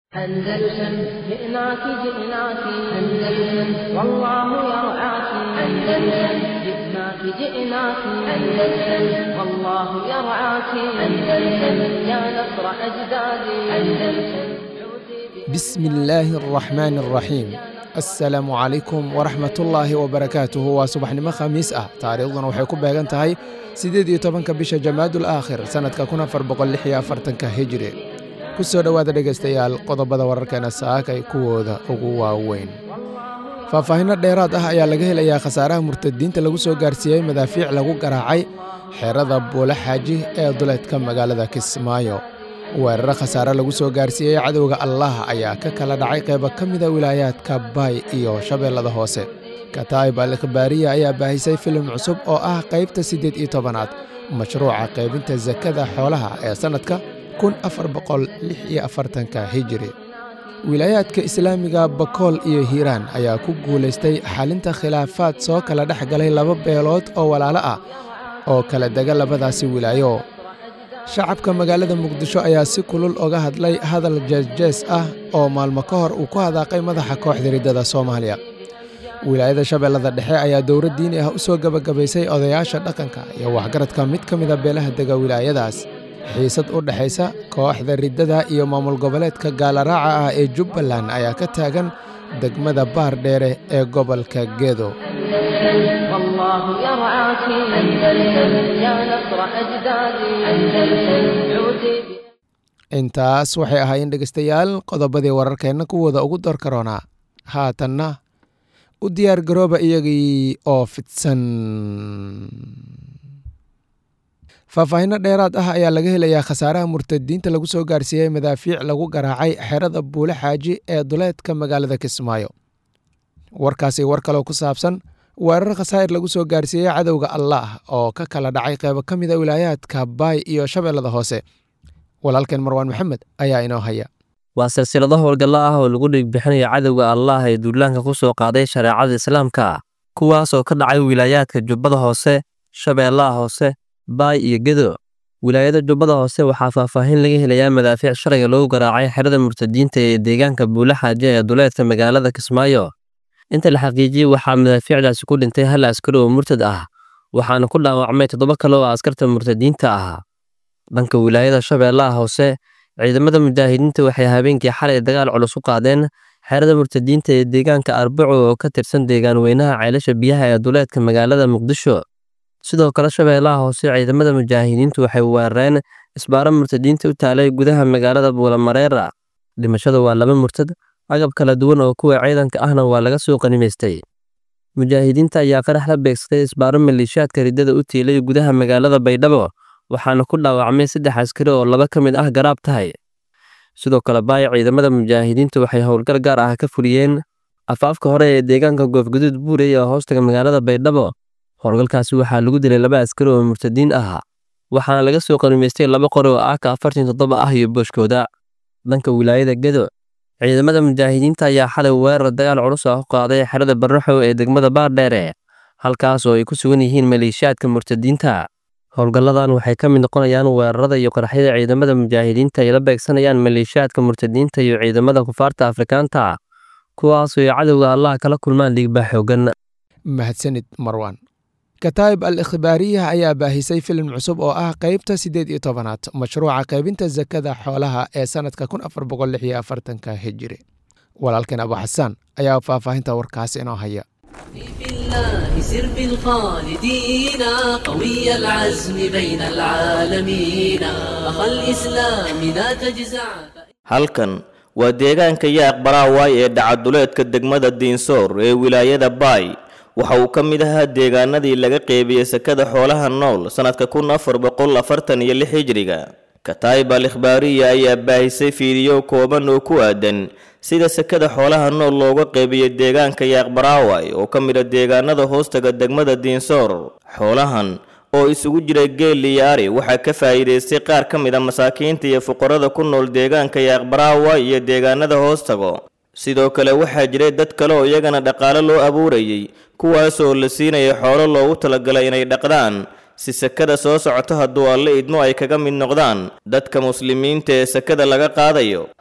أندلسن جئناك جئناك أندلسن والله يرعاك أندلسن جئناك جئناك أندلسن والله يرعاك أندلسن يا نصر أجدادي أندلسن بسم الله الرحمن الرحيم asalaamu calaykum waraxmatullaahi wabarakaatuhu waa subaxnimo khamiis ah taariikhduna waxay ku beegan tahay siddeed iyo tobanka bisha jamaadul aakhir sannadka kun afar boqol lix iyo afartanka hijri ku soo dhowaada dhegaystayaal qodobada wararkeena saakay kuwooda ugu waaweyn faahfaahinno dheeraad ah ayaa laga helayaa khasaaraha murtadiinta lagu soo gaarsiiyey madaafiic lagu garaacay xeerada buule xaaji ee duleedka magaalada kismaayo weeraro khasaare lagu soo gaarsiiyey cadowga allah ayaa ka kala dhacay qaybo ka mida wilaayaadka baay iyo shabeellada hoose kataa'ib al ikhbaariya ayaa baahisay filim cusub oo ah qaybta siddeed iyo tobanaad mashruuca qaybinta sakada xoolaha ee sannadka kun afar boqol lix iyo afartanka hijiri wilaayaadka islaamiga bakool iyo hiiraan ayaa ku guulaystay xalinta khilaafaad soo kala dhex galay laba beelood oo walaalo ah oo kala dega labadaasi wilaayo shacabka magaalada muqdisho ayaa si kulul oga hadlay hadal jeesjees ah oo maalmo ka hor uu ku hadaaqay madaxa kooxda riddada soomaaliya wilaayada shabeellada dhexe ayaa dowlad diini ah u soo gebagabaysay odayaasha dhaqanka iyo waxgaradka mid ka mida beelaha dega wilaayadaas xiisad u dhexaysa kooxda riddada iyo maamul goboleedka gaalaraaca ah ee jubbaland ayaa ka taagan degmada baar dheere ee gobolka gedo والله يرعاك أندلسن يا نصر أجدادي أندلسن عودي intaas waxay ahaayeen dhegaystayaal qodobadii wararkeenna kuwooda ugu door karoonaa haatanna u diyaar garooba iyagii oo fidsan faahfaahinno dheeraad ah ayaa laga helayaa khasaaraha murtadiinta lagu soo gaarsiiyey madaafiic lagu garaacay xerada buule xaaji ee duleedka magaalada kismaayo warkaasi war kaloo ku saabsan weerar khasaa'ir lagu soo gaarsiiyey cadowga allaah oo ka kala dhacay qaybo ka mida wilaayaadka baay iyo shabeellada hoose walaalkeen marwaan maxamed ayaa inoo haya waa silsilado howlgallo ah oo lagu dhiigbixinayo cadowga allaah ee duulaanka ku soo qaaday shareecada islaamka kuwaas oo ka dhacay wilaayaadka jubbada hoose shabeellaha hoose baay iyo gedo wilaayada jubbada hoose waxaa faahfaahin laga helayaa madaafiic sharciga lagu garaacay xerada murtadiinta ee deegaanka buule xaaje ee duleedka magaalada kismaayo inta la xaqiijiyey waxaa madaafiicdaasi ku dhintay hal askari oo murtad ah waxaana ku dhaawacmay toddoba kale oo askarta murtadiinta ah dhanka wilaayada shabeellaha hoose ciidamada mujaahidiinta waxay habeenkii xalay dagaal culus u qaadeen xerada murtadiinta ee deegaanka arbaco oo ka tirsan deegaan weynaha ceelasha biyaha ee duleedka magaalada muqdisho sidoo kale shabeellaha hoose ciidamada mujaahidiintu waxay weerareen isbaaro murtadiinta u taalay gudaha magaalada buulamareera dhimashada waa laba murtad agab kala duwan oo kuwa ciidanka ahna waa laga soo qanimaystay mujaahidiinta ayaa qarax la beegsaday isbaaro maleeshiyaadka riddada u tiilay gudaha magaalada baydhabo waxaana ku dhaawacmay saddex askari oo laba ka mid ah garaab tahay sidoo kale baay ciidamada mujaahidiinta waxay howlgal gaar ah ka fuliyeen afaafka hore ee deegaanka goofguduud buurey ee hoostaga magaalada baydhabo howlgalkaasi waxaa lagu dilay laba askari oo murtadiin ah waxaana laga soo qanimaystay laba qori oo aaka afartan toddoba ah iyo booshkooda dhanka wilaayada gedo ciidamada mujaahidiinta ayaa xalay weerar dagaal culus ah u qaaday xerada barraxow ee degmada baardheere halkaas oo ay ku sugan yihiin maleeshiyaadka murtadiinta howlgalladan waxay ka mid noqonayaan weerarada iyo qaraxyada ciidamada mujaahidiinta ay la beegsanayaan maleeshiyaadka murtadiinta iyo ciidamada kufaarta afrikaanta kuwaasoo ay cadowga allah kala kulmaan dhiigbaa xoogan mahadsanid marwan kataa'ib al ikhbaariya ayaa baahisay filim cusub oo ah qaybta siddeed iyo tobanaad mashruuca qaybinta sakada xoolaha ee sannadka kun afar boqol lix iyo afartanka hijiri walaalkeen abu xasaan ayaa faahfaahinta warkaas inoo haya في الله سر بالخالدين قوي العزم بين العالمين أخ الإسلام لا تجزع halkan waa deegaanka yaaq baraawaay ee dhacaduleedka degmada diinsoor ee wilaayada baay waxa uu ka mid ahaa deegaanadii laga qeybiyey sakada xoolaha nool sannadka kun afar boqol afartan iyo lix hijriga kataa'ib al ikhbaariya ayaa baahisay fiidiyo kooban oo ku aadan sida sakada xoolaha nool looga qeybiyey deegaanka yaaq baraaway oo ka mid a deegaanada hoostaga degmada diinsoor xoolahan oo isugu jira geel iyo ari waxaa ka faa'iidaystay qaar ka mid a masaakiinta iyo fuqarada ku nool deegaanka yaaq baraaway iyo deegaanada hoostago sidoo kale waxaa jiray dad kale oo iyagana dhaqaale loo abuurayey kuwaasoo la siinaya xoolo loogu talagalay inay dhaqdaan si sakada soo socoto hadduu alle idmo ay kaga mid noqdaan dadka muslimiinta ee sakada laga qaadayo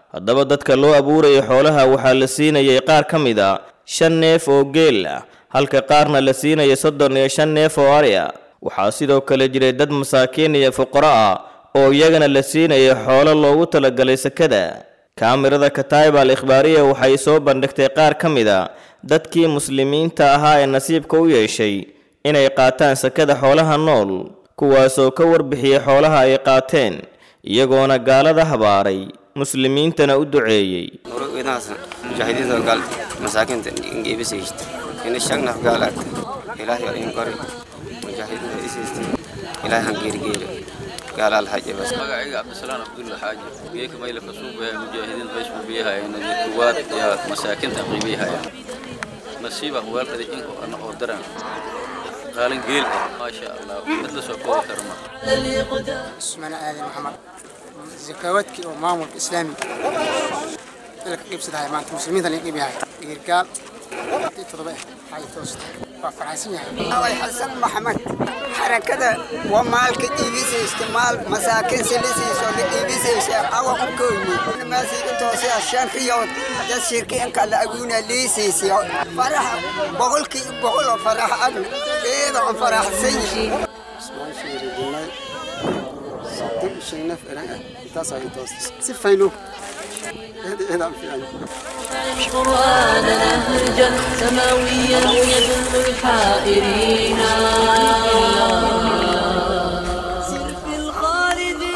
haddaba dadka loo abuurayay xoolaha waxaa la siinayay qaar ka mid a shan neef oo geel ah halka qaarna la siinaya soddon iyo shan neef oo ari ah waxaa sidoo kale jiray dad masaakiin iyo fuqaro ah oo iyagana la siinayay xoolo loogu talagalay sakada kaamirada kataiba al ikhbaariya waxay soo bandhigtay qaar ka mid a dadkii muslimiinta ahaa ee nasiibka u yeeshay inay qaataan sakada xoolaha nool kuwaasoo ka warbixiyey xoolaha ay qaateen iyagoona gaalada habaaray muslimiintana u duceeyey murugidaas mujaahidiinta gal masaakiinta ingeebisaysta ina shagnaf gaalaagta ilaahay waa in kori mujaahidiinta isaysta ilaahay han geerigeeri gaalaal haje bas magacayga cabdisalaan cabdulla xaaji geeka mayla ka suubayaa mujaahidiin bays buubiyahayana kuwaad iyo masaakiinta qiibiyahaya nasiiba waalkada in ana oo daran qaalin geel ah maasha allah mid la soo koobi karo ma اسمنا آدم محمد زكواتك ومامور إسلامي لك قيب سدها ما أنت مسلمين اللي قيب هاي قال تضبع هاي توست فرنسية أول حسن محمد حركة ومالك إيبيس استعمال مساكن سلسي سول إيبيس أو كومي ما سيكون توسي عشان خيوط ده شركة كلا أقول ليسي سي فرح بقول كي بقول فرح أنا إيه ده فرح سيني اسمعي شيء رجلنا صدق شيء نفع تاسع توست سفينو هذا هذا في عندي قرآننا نهجا سماويا يدل الحائرين سر في الخالدين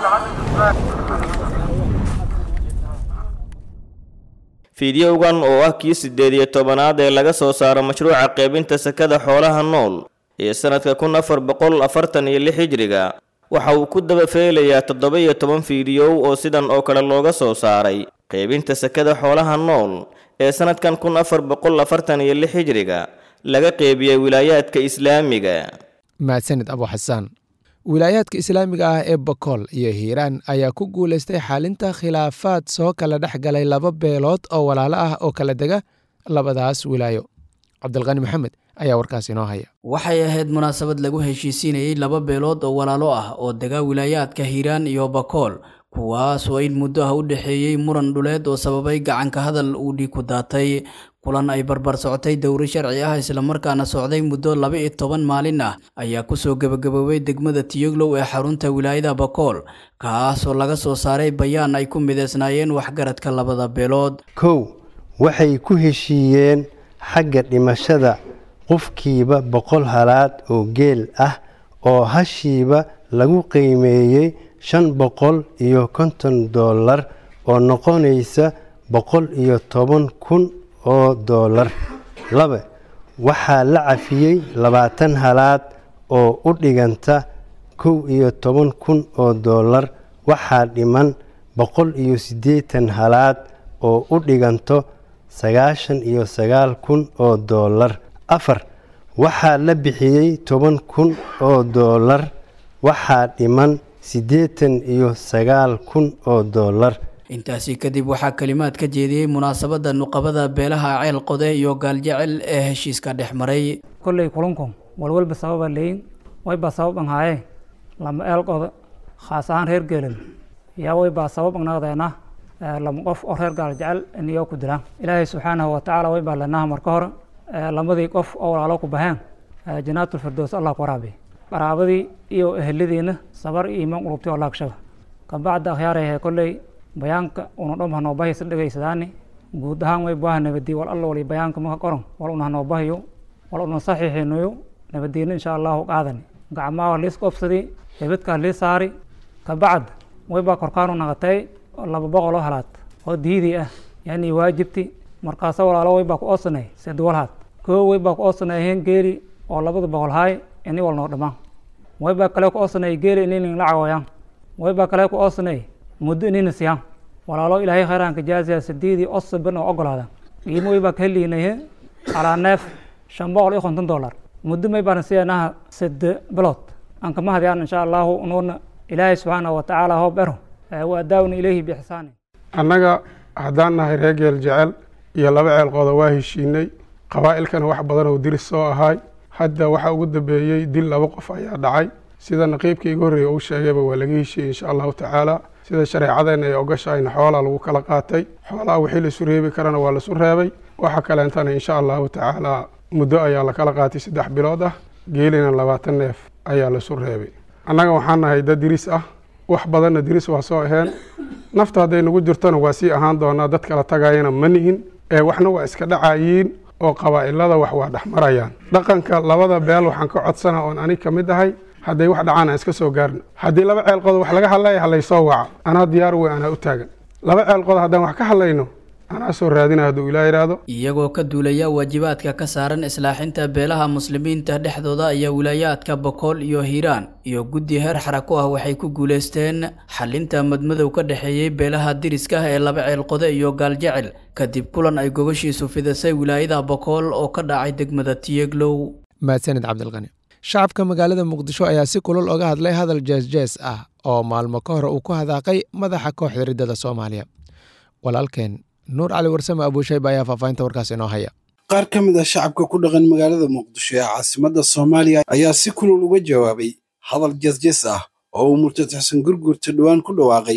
fiidiyowgan oo ah kii siddeed iyo tobanaad ee laga soo saaro mashruuca qaybinta sakada xoolaha nool ee sannadka kun afar boqol afartan iyo lix hijriga waxa uu ku daba feelayaa toddoba iyo toban fiidiyow oo sidan oo kale looga soo saaray qaybinta sakada xoolaha nool ee sannadkan kun afar boqol afartan iyo lix hijriga laga qeybiyey wilaayaadka islaamiga mahadsanid abu xasaan wilaayaadka islaamiga ah ee bokool iyo hiiraan ayaa ku guulaystay xalinta khilaafaad soo kala dhex galay laba beelood oo walaalo ah oo kala dega labadaas wilaayo cabdilqani maxamed ayaa warkaas inoo haya waxay ahayd munaasabad lagu heshiisiinayey laba beelood oo walaalo ah oo dega wilaayaadka hiiraan iyo bakool kuwaas oo in muddo ah u dhexeeyey muran dhuleed oo sababay gacanka hadal uu dhiig ku daatay kulan ay barbar socotay dowri sharci ah islamarkaana socday muddo laba iyo toban maalin ah ayaa kusoo gebagaboobay degmada tiyoglow ee xarunta wilaayada bakool kaas oo laga soo saaray bayaan ay ku mideysnaayeen waxgaradka labada beelood kow waxay ku heshiiyeen xagga dhimashada qofkiiba boqol halaad oo geel ah oo hashiiba lagu qiimeeyey shan boqol iyo konton dollar oo noqonaysa boqol iyo toban kun oo dollar laba waxaa la cafiyey labaatan halaad oo u dhiganta kow iyo toban kun oo dollar waxaa dhiman boqol iyo siddeetan halaad oo u dhiganto sagaashan iyo sagaal kun oo dollar afar waxaa la bixiyey toban kun oo dollar waxaa dhiman siddeetan iyo sagaal kun oo dollar intaasi kadib waxaa kalimaad ka jeediyey munaasabadda nuqabada beelaha ceel qode iyo gaaljecel ee heshiiska dhex maray kolley kulankun walwalba sababa leyin waybaa sabab an haayee lama eel qodo khaas ahaan reer geelin yaa waybaa sabab anaqdeena lama qof oo reer gaaljecel iniyoo ku dilaan ilaahay subxaanahu watacaala waybaa lanaha marka hore lamadii qof oo walaalo ku baheen janaatulfirdows allah ku waraabi qaraabadii iyo eheladiina sabar iyo iimaan qulubti oo laagshaba kabacda akhyaarayahe kolley bayaanka una dhom hanoobahiisa dhegaysadaani guud ahaan way baaha nabadii wal alla wali bayaanka maka qoran wal una hanoobahiyo wal una saxiixinayo nabadiina insha allahu qaadani gacmaha liis qobsadi hebadkaa lii saari kabacd waybaa korkaanu naqatay laba boqol oo halaad oo diidii ah yani waajibti markaasa walaalo waybaa ku oosanay seduwalhaad koo waybaa ku oosanayheen geeli oo labada boqol haay ini wal noo dhamaan waybaa kale ku oosanay geeli ininin la cawayaan waybaa kale ku oosanay muddo inina siyaan walaalo ilaahay khayraanka jaasiya sideedii osaban oo ogolaada qiimo waybaa ka heliinaye calaa neef shan boqol iyo konton dollar muddo may baan siinaha sade bilood aan kama hadiyaan insha allahu unuuna ilaahay subxaanahu watacaala hoob ero wa adaawna ilayhi biixsaani annaga haddaan nahay reer geel jecel iyo laba ceel qooda waa heshiinay qabaa'ilkana wax badan oo diris soo ahaay hadda waxaa ugu dambeeyey dil laba qof ayaa dhacay sida naqiibkii iga horreeya uu sheegayba waa laga heshiiyey insha allahu tacaala sida shareecadeenna ay ogashahayna xoolaa lagu kala qaatay xoolaha wixii laisu reebi karana waa laisu reebay waxa kaleentana insha allahu tacaala muddo ayaa la kala qaatay saddex bilood ah geelina labaatan neef ayaa laisu reebay annaga waxaan nahay dad diris ah wax badanna diris waa soo aheen nafta hadday nagu jirtona waa sii ahaan doonaa dad kala tagayana ma nihin ee waxna waa iska dhacayiin oo qabaa'ilada wax waa dhex marayaan dhaqanka labada beel waxaan ka codsana oon anig ka mid ahay hadday wax dhacaan aan iska soo gaarno haddii laba ceelqood wax laga hadlaya halaysoo waca anaa diyaar wey anaa u taagan laba ceelqood haddaan wax ka hadlayno anaa soo raadina hadduu ilaa yidhaahdo iyagoo ka duulaya waajibaadka ka saaran islaaxinta beelaha muslimiinta dhexdooda ayaa wilaayaadka bokool iyo hiiraan iyo guddi heer xarako ah waxay ku guuleysteen xalinta madmadow ka dhexeeyey beelaha diriska ah ee laba ceelqode iyo gaaljecel kadib kulan ay gogoshiisu fidisay wilaayada bokool oo ka dhacay degmada tiyeglow mahadsanid cabdilqani shacabka magaalada muqdisho ayaa si kulul oga hadlay hadal jees-jees ah oo maalmo ka hor uu ku hadaaqay madaxa kooxda riddada soomaaliya walaalkeen nuur cali warsame abuushayba ayaa faahfaahinta warkaas inoo haya qaar ka mid ah shacabka ku dhaqan magaalada muqdisho ee caasimadda soomaaliya ayaa si kulul uga jawaabay hadal jees-jees ah oo uu murtad xasan gurgurta dhowaan ku dhawaaqay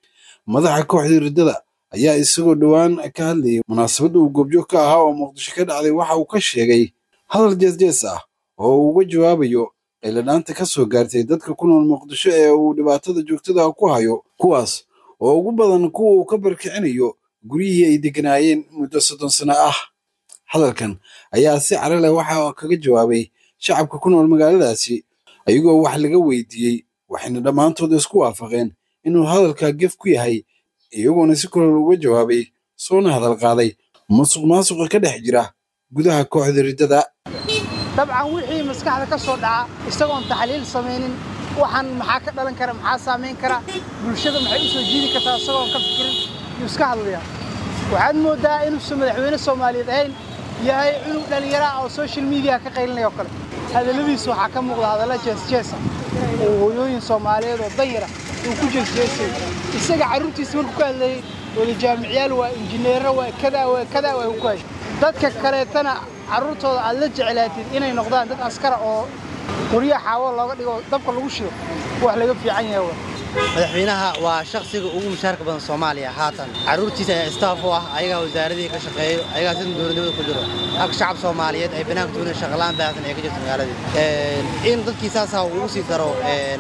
madaxa kooxda riddada ayaa isagoo dhowaan ka hadlayay munaasabadda uu goobjoog ka ahaa oo muqdisho ka dhacday waxa uu ka sheegay hadal jees-jees ah oo uu uga jawaabayo qayladhaanta ka soo gaartay dadka ku nool muqdisho ee uu dhibaatada joogtada ku hayo kuwaas oo ugu badan kuwa uu ka barkicinayo guryihii ay degganaayeen muddo soddon sano ah hadalkan ayaa si cara leh waxa kaga jawaabay shacabka ku nool magaaladaasi ayagoo wax laga weydiiyey waxayna dhammaantood isku waafaqeen inuu hadalka gef ku yahay iyagoona si kulol uga jawaabay soona hadal qaaday musuq maasuqa ka dhex jira gudaha kooxda riddada dabcan wixii maskaxda ka soo dhaca isagoon taxliil samaynin waxaan maxaa ka dhalan kara maxaa saamayn kara bulshada maxay u soo jiidi kartaa isagoon ka fikirin yuu iska hadlayaa waxaad mooddaa inuusan madaxweyne soomaaliyeed ahayn yahay cunug dhallinyara oo social media ka qaylinaya oo kale hadalladiisa waxaa ka muuqda hadalla jeesjeesa oo hooyooyin soomaaliyeed oo danyara uu ku jeesjeesay isaga carruurtiisa markuu ka hadlayay wada jaamicyaal waa injineero waa kadaa waa kadaa waa ku hay dadka kaleetana carruurtooda aad la jeclaatid inay noqdaan dad askara oo qoryaha xaawo looga dhigo dabka lagu shido wax laga fiican yahay waa madaxweynaha waa shakhsiga ugu mushaarka badan soomaaliya haatan carruurtiisa ayaa istaaf u ah ayagaa wasaaradihii ka shaqeeyo ayagaa sida dowladnimada ku jiro halka shacab soomaaliyeed ay banaanka tuurin shaqalaan baahsan ee ka jirta magaaladii in dadkii saasaa ugu sii daro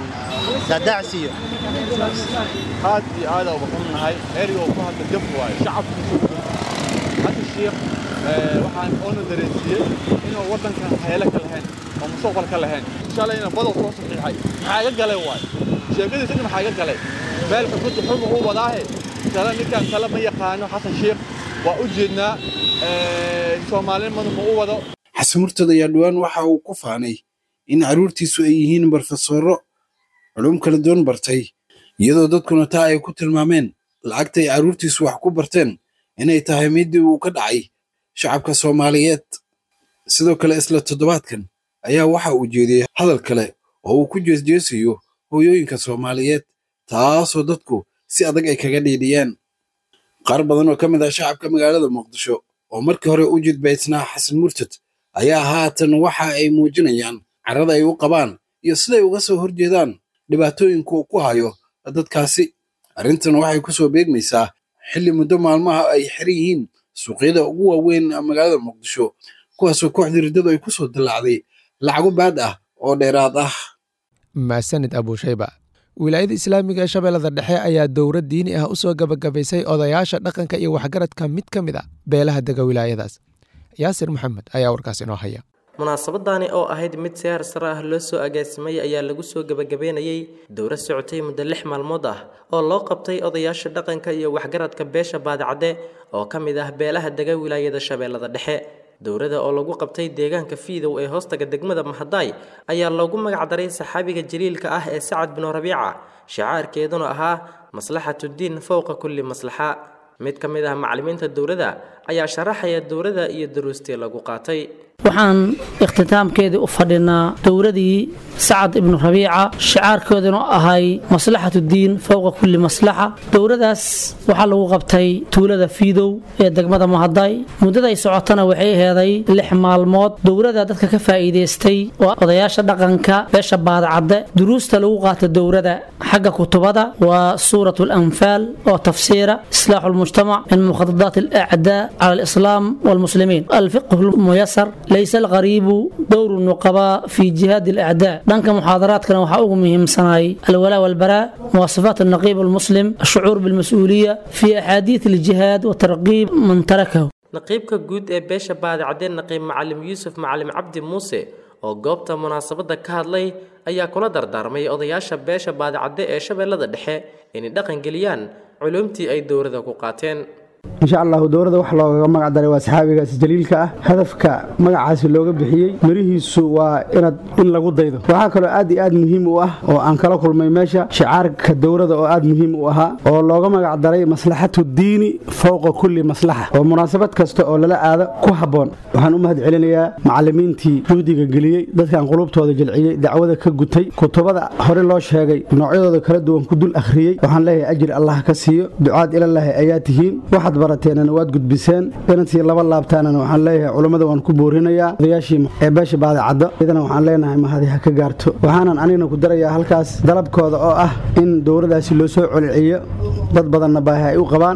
daadaacsiiyo aad iyo aada uga xunnahay erigoo ku hadla jaf waayo shacabkiisu hadda shiikh waxaan oona dareensiiyey inuu waddankan heele ka lahayn oo mustaqbal ka lahayn shalayna badow soo saxiixay maxaa iga galay waayo sheekadiisa in maxaa iga galay meel xukunta xuma uu wadaahe tala ninkan tala ma yaqaano xasan sheekh waa u jeednaa soomaalinimadu ma u wado xasan murtad ayaa dhowaan waxa uu ku faanay in carruurtiisu ay yihiin barofesoro culum kala duwan bartay iyadoo dadkuna taa ay ku tilmaameen lacagta ay carruurtiisu wax ku barteen inay tahay midii uu ka dhacay shacabka soomaaliyeed sidoo kale isla toddobaadkan ayaa waxa uu jeediyey hadal kale oo uu ku jeesjeesayo hooyooyinka soomaaliyeed taasoo dadku si adag ay kaga dhiidhiyeen qaar badan oo ka mid ah shacabka magaalada muqdisho oo markii hore u jidbaysnaa xasan murtad ayaa haatan waxa ay muujinayaan carrada ay u qabaan iyo siday uga soo horjeedaan dhibaatooyinka uu ku hayo dadkaasi arrintan waxay ku soo beegmaysaa xilli muddo maalmaha ay xiran yihiin suuqyada ugu waaweyn magaalada muqdisho kuwaasoo kooxdii riddadu ay ku soo dillaacday lacago baad ah oo dheeraad ah maasanid abuushayba wilaayada islaamiga ee shabeellada dhexe ayaa dowrad diini ah u soo gabagabaysay odayaasha dhaqanka iyo waxgaradka mid ka mid a beelaha dega wilaayadaas yaasir maxamed ayaa warkaas inoo haya munaasabadani oo ahayd mid siyaar sare ah loo soo agaasimay ayaa lagu soo gebagabeynayey dowro socotay muddo lix maalmood ah oo loo qabtay odayaasha dhaqanka iyo waxgaradka beesha baadicadde oo ka mid ah beelaha dega wilaayada shabeellada dhexe dowrada oo lagu qabtay deegaanka fiidow ee hoostaga degmada mahadaay ayaa loogu magacdaray saxaabiga jaliilka ah ee sacad binu rabiica shicaarkeeduna ahaa maslaxatuddiin fowqa kulli maslaxa mid ka mid ah macallimiinta dowladda ayaa sharaxaya dowladda iyo duruustii lagu qaatay waxaan ikhtitaamkeedii u fadhinaa dowladii sacad ibnu rabiica shicaarkooduna ahay maslaxatu diin fowqa kulli maslaxa dowladaas waxaa lagu qabtay tuulada fiidow ee degmada mahaday muddaday socotana waxay heeday lix maalmood dowlada dadka ka faa'iidaystay waa odayaasha dhaqanka beesha baadacadde duruusta lagu qaata dowlada xagga kutubada waa suurat alanfaal oo tafsiira islaaxu lmujtamac min mukhadadaat alacdaa cala alislaam walmuslimiin alfiqhu lmuyasar laysa alqariibu dowru nuqabaa fi jihaadi alacdaa dhanka muxaadaraadkana waxaa ugu muhiimsanay alwalaa walbaraa muwasafaat alnaqiib almuslim ashucuur bilmas-uuliya fi axaadiid aljihaad watarqiib man tarakahu naqiibka guud ee beesha baadicadeen naqiib macalim yuusuf macalim cabdi muuse oo goobta munaasabadda ka hadlay ayaa kula dardaarmay odayaasha beesha baadicadde ee shabeellada dhexe inay dhaqangeliyaan culuumtii ay dowladda ku qaateen insha allahu dowladda wax loogaga magac daray waa saxaabigaasi jaliilka ah hadafka magacaasi looga bixiyey mirihiisu waa inaad in lagu daydo waxaa kaloo aad iyo aad muhiim u ah oo aan kala kulmay meesha shicaarka dowladda oo aad muhiim u ahaa oo looga magac daray maslaxatu diini fowqa kulli maslaxa oo munaasabad kasta oo lala aado ku habboon waxaan u mahad celinayaa macallimiintii juhdiga geliyey dadkan qulubtooda jilciyey dacwada ka gutay kutubada hore loo sheegay noocyadooda kala duwan ku dul akhriyey waxaan leeyahay ajir allah ka siiyo ducaad ilallaahi ayaa tihiin waxaad barateenana waad gudbiseen inantii laba laabtaanana waxaan leeyahay culummada waan ku boorinayaa odayaashii ee beesha baadicaddo iyadana waxaan leenahay mahadi ha ka gaarto waxaanan anigna ku darayaa halkaas dalabkooda oo ah in dowladaasi loo soo coliciyo dad badanna baahi ay u qabaan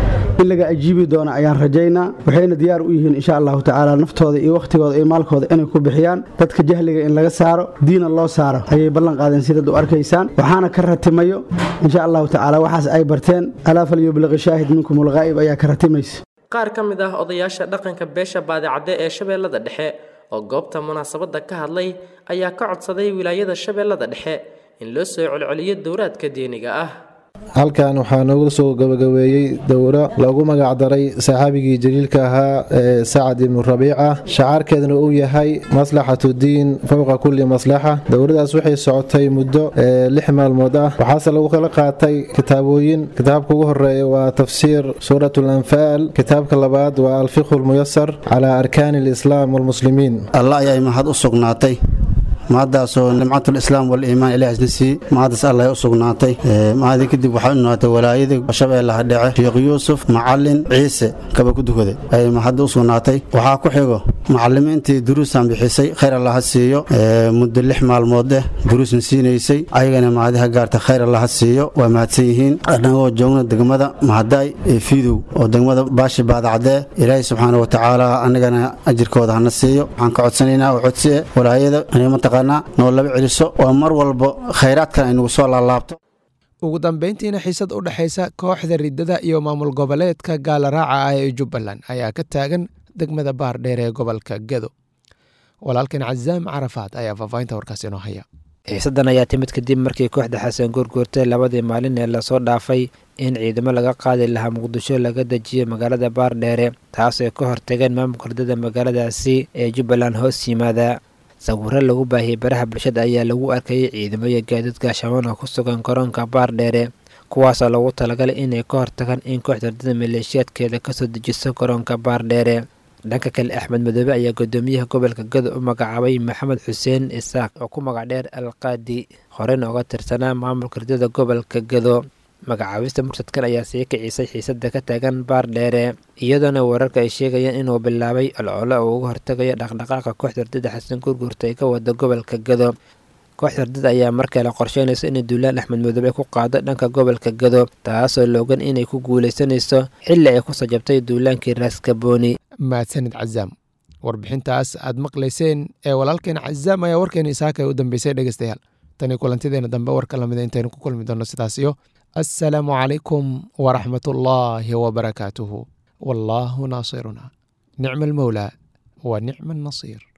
in laga ajiibi doono ayaan rajaynaa waxayna diyaar u yihiin insha allahu tacaala naftooda iyo wakhtigooda iyo maalkooda inay ku bixiyaan dadka jahliga in laga saaro diina loo saaro ayay ballan qaadeen sidaad u arkaysaan waxaana ka ratimayo insha allahu tacaala waxaas ay barteen alaa falyubliqi shaahid minkum ulghaa'ib ayaa ka ratimaysa qaar ka mid ah odayaasha dhaqanka beesha baadicadde ee shabeellada dhexe oo goobta munaasabadda ka hadlay ayaa ka codsaday wilaayada shabeellada dhexe in loo soo celceliyo dowraadka diiniga ah halkan waxaa noogu soo gabagabeeyey dowro loogu magacdaray saxaabigii jaliilka ahaa ee sacad ibnu rabiica shacaarkeedna uu yahay maslaxatu diin fowqa kulli maslaxa dowladaas waxay socotay muddo lix maalmood ah waxaase lagu kala qaatay kitaabooyin kitaabka ugu horeeya waa tafsiir suurat lanfaal kitaabka labaad waa alfiqhu lmuyasar calaa arkaani alislaam walmuslimiin allah ayay mahad u sugnaatay mahaddaasoo nimcatulislaam waliimaan ilaah isna siiyey mahaddaas allah u sugnaatay mahadii kadib waxaa u noqotay walaayadii shabeellaha dhece sheekh yuusuf macalin ciise kaba ku dukaday ayay mahadda u sugnaatay waxaa ku xigo macalimiintii duruusaan bixisay khayr allaha siiyo muddo lix maalmood eh duruusna siinaysay ayagana mahadiha gaarta khayr allaha siiyo waa mahadsan yihiin annagoo joogna degmada mahadaay ee fiidow oo degmada baashi baadacdee ilaahay subxaana watacaala annagana ajirkooda hana siiyo waxaan ka codsanaynaa oo codsie walaayada mataqaanaa noo laba celiso oo mar walba khayraadkan ay nagu soo laalaabto ugu dambayntiina xiisad u dhexaysa kooxda riddada iyo maamul goboleedka gaalaraaca ah ee jubbaland ayaa ka taagan degmada baar dheer ee gobolka gedo walaalkan cazaam carafaad ayaa faahfaahinta warkaas inoo haya xiisaddan ayaa timid kadib markii kooxda xasan guurguurtay labadii maalin ee lasoo dhaafay in ciidamo laga qaadi lahaa muqdisho laga dejiyay magaalada baardheere taas ay ka hortageen maamulka riddada magaaladaasi ee jubbaland hoos yimaada sawiro lagu baahiyey baraha bulshada ayaa lagu arkayay ciidamo iyo gaadiid gaashamaan oo ku sugan garoonka baardheere kuwaasoo lagu talagalay inay ka hortagaan in kooxda ardada maleeshiyaadkeeda kasoo dejiso garoonka baardheere dhanka kale axmed madoobe ayaa gudoomiyaha gobolka gado u magacaabay maxamed xuseen isaaq oo ku magac dheer alqaadi horeyna uga tirsanaa maamulka ridada gobolka gado magacaabista mursadkan ayaa sii kicisay xiisada ka taagan baardheere iyadoona wararka ay sheegayaan inuu bilaabay olcolo oo uga hortagayo dhaqdhaqaaqa kooxda ardada xasan gurgurta ee ka wada gobolka gado kooxda ardada ayaa markale qorsheynaysa inay duulaan axmed madoobe ku qaado dhanka gobolka gado taasoo loogan inay ku guuleysanayso xilli ay kusoo jabtay duulaankii raaskabooni mahadsanid cazaam warbixintaas aad maqlayseen ee walaalkeen cazaam ayaa warkeena isaaka u dambeysay dhegeystayaal tani kulantideena dambe warka lamida intaynu ku kulmi doonno sidaas iyo assalaamu calaykum waraxmat ullaahi wabarakaatuhu wallaahu naasiruna nicma almowlaa wa nicma annasiir